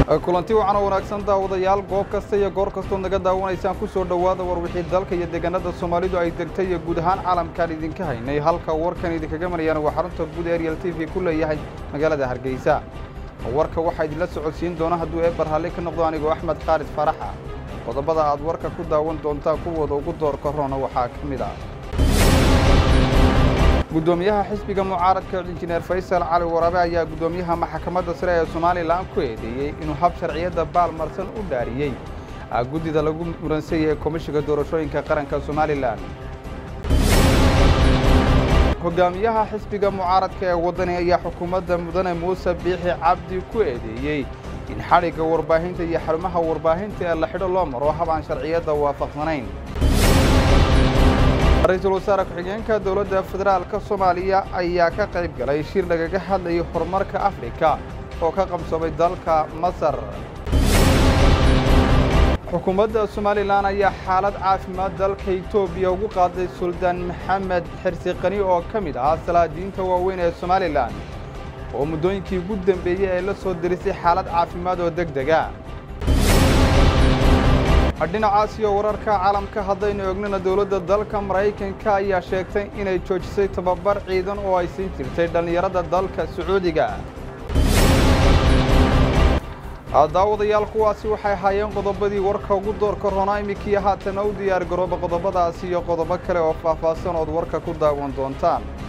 kulanti wacan oo wanaagsan daawadayaal goob kasta iyo goor kastood naga daawanaysaan ku soo dhowaada war wixii dalka iyo deegaanada soomaalidu ay degtay iyo guud ahaan caalamkaan idinka haynay halka warkan idinkaga marayaan waa xarunta guud ee ariel t v ku leeyahay magaalada hargeysa warka waxaa idinla socodsiin doona hadduu eebar halli ka noqdo anigoo axmed khaalid faraxa qodobada aad warka ku daawan doontaan kuwooda ugu doorka roona waxaa ka mid ah guddoomiyaha xisbiga mucaaradka injineer faysal cali waraabe ayaa guddoomiyaha maxkamadda sare ee somalilan ku eedeeyey inuu hab sharciyadda baalmarsan u dhaariyey guddida lagu muransan yahay komishiga doorashooyinka qaranka somalilan hogaamiyaha xisbiga mucaaradka ee waddani ayaa xukuumadda mudane muuse biixi cabdi ku eedeeyey in xadhigga warbaahinta iyo xarumaha warbaahinta ee la xidho loo maro hab aan sharciyadda waafaqsanayn ra-iisul wasaare ku-xigeenka dowladda federaalka soomaaliya ayaa ka qayb galay shir lagaga hadlayay horumarka afrika oo ka qabsoomay dalka masar xukuumadda somalilan ayaa xaalad caafimaad dalka etoobiya ugu qaaday suldaan maxamed xirsi qani oo ka mid ahaa salaadiinta waaweyn ee somalilan oo muddooyinkii ugu dambeeyey ay la soo dirisay xaalad caafimaad oo deg dega dhinacaas iyo wararka caalamka haddaynu egnana dowladda dalka maraykanka ayaa sheegtay inay joojisay tababar ciidan oo ay siin jirtay dhallinyarada dalka sacuudiga daawadayaal kuwaasi waxay ahaayeen qodobadii warka ugu doorka roonaa iminkii haatana u diyaar garooba qodobadaasi iyo qodobo kale oo faahfaahsan ood warka ku daawan doontaan